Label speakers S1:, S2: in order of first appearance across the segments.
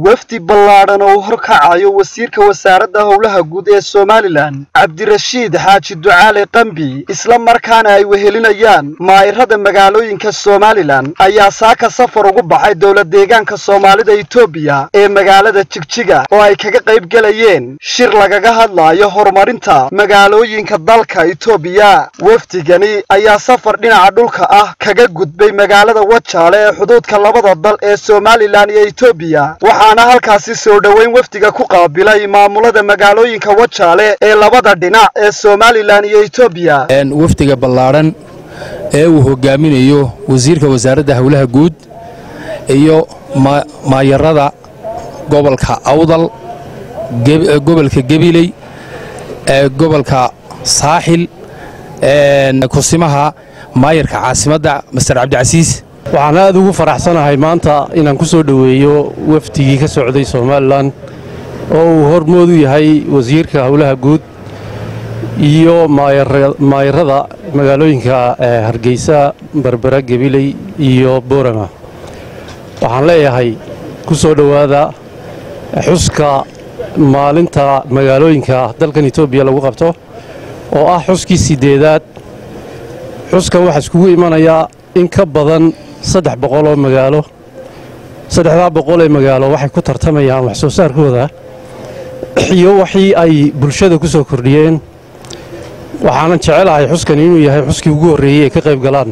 S1: wafdi ballaadhan oo u horkacayo wasiirka wasaaradda howlaha guud ee somalilan cabdirashiid xaaji ducaale qambi isla markaana ay wehelinayaan maa'irada magaalooyinka somalilan ayaa saaka safar ugu baxay dowlad deegaanka soomaalida etoobiya ee magaalada jigjiga oo ay kaga qayb gelayeen shir lagaga hadlaayo horumarinta magaalooyinka dalka etoobiya wafdigani ayaa safar dhinaca dhulka ah kaga gudbay magaalada wajaale ee xuduudka labada dal ee somalilan iyo etoobiya waxaana halkaasi soo dhoweyn wafdiga ku qaabilay maamulada magaalooyinka wajaale ee labada dhinac ee somalilan iyo etoobiya
S2: wafdiga ballaadhan ee uu hogaaminayo wasiirka wasaaradda howlaha guud iyo maayarada gobolka awdal gobolka gebiley gobolka saaxil kusimaha maayarka caasimadda master cabdicasiis
S3: waxaan aad ugu faraxsanahay maanta inaan ku soo dhoweeyo wafdigii ka socday somalilan oo uu hormoodu yahay wasiirka howlaha guud iyo maayarada magaalooyinka hargeysa berbera gebiley iyo boorama waxaan leeyahay ku soo dhowaada xuska maalinta magaalooyinka dalkan etoobiya lagu qabto oo ah xuskii siddeedaad xuskan waxaa iskugu imanayaa in ka badan saddex boqol oo magaalo saddexdaa boqol ee magaalo waxay ku tartamayaan wax soo saarkooda iyo waxii ay bulshada ku soo kordhiyeen waxaanan jecelahay xuskan inuu yahay xuskii ugu horreeyey ay ka qayb galaan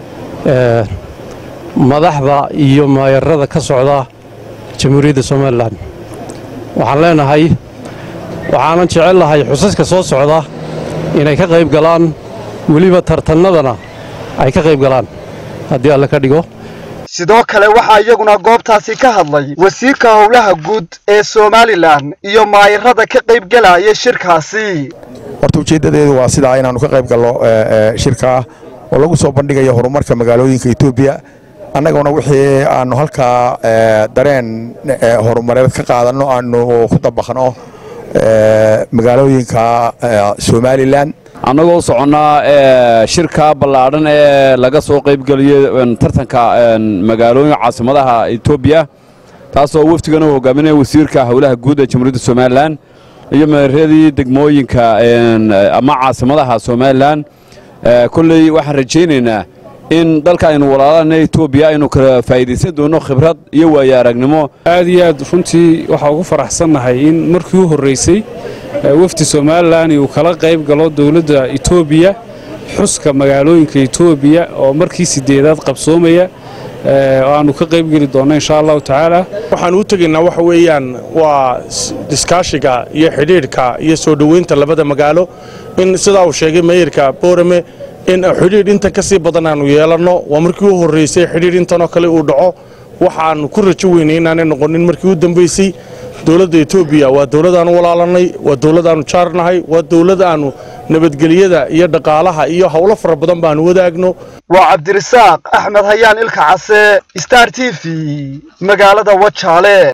S3: madaxda iyo maayarada ka socda jamhuuriyadda somalilan waxaan leenahay waxaanan jecellahay xusaska soo socda inay ka qayb galaan weliba tartannadana ay ka qayb galaan haddii alle ka dhigo
S1: sidoo kale waxaa iyaguna goobtaasi ka hadlay wasiirka howlaha guud ee somalilan iyo maayarada ka qayb gelaya shirkaasi
S4: horta ujeeddadeedu waa sidaa inaannu ka qayb gallo shirkaa oo lagu soo bandhigayo horumarka magaalooyinka etoobiya annaguna wixii aannu halkaa dareen horumareed ka qaadanno aannu ku dabaqno magaalooyinka somalilan
S5: annagoo soconnaa shirka ballaadhan ee laga soo qaybgeliyo tartanka magaalooyinka caasimadaha etoobiya taasoo wafdigana uu hogaaminaya wasiirka howlaha guud ee jamhuuriyadda somalilan iyo meeradii degmooyinka ama caasimadaha somalilan kolley waxaan rajaynaynaa in dalka aynu walaalana etoobiya aynu kala faa'iidaysan doonno khibrad iyo waayo aragnimo
S6: aad iyo aad runtii waxaa ugu faraxsannahay in markii u horraysay wafdi somalilan uu kala qayb galo dowladda etoobiya xuska magaalooyinka etoobiya oo markii siddeedaad qabsoomaya aanu ka qayb geli doonno insha allahu tacaala
S7: waxaan u tegaynaa waxa weeyaan waa iskaashiga iyo xidhiidhka iyo soo dhoweynta labada magaalo in sidaa uu sheegay meeyarka boorame in xidhiidh intan ka sii badan aanu yeelanno waa markii u horraysay xidhiidh intanoo kale uu dhaco waxaannu ku rajo weynay inaanay noqonin markii u dambaysay dowladda etoobiya waa dowladaannu walaalannay waa dowladaannu jaarnahay waa dowlad aannu nabadgelyada iyo dhaqaalaha iyo howlo fara badan baannu wadaagno
S1: waa cabdirasaaq axmed hayaan ilka case star t v magaalada wajaale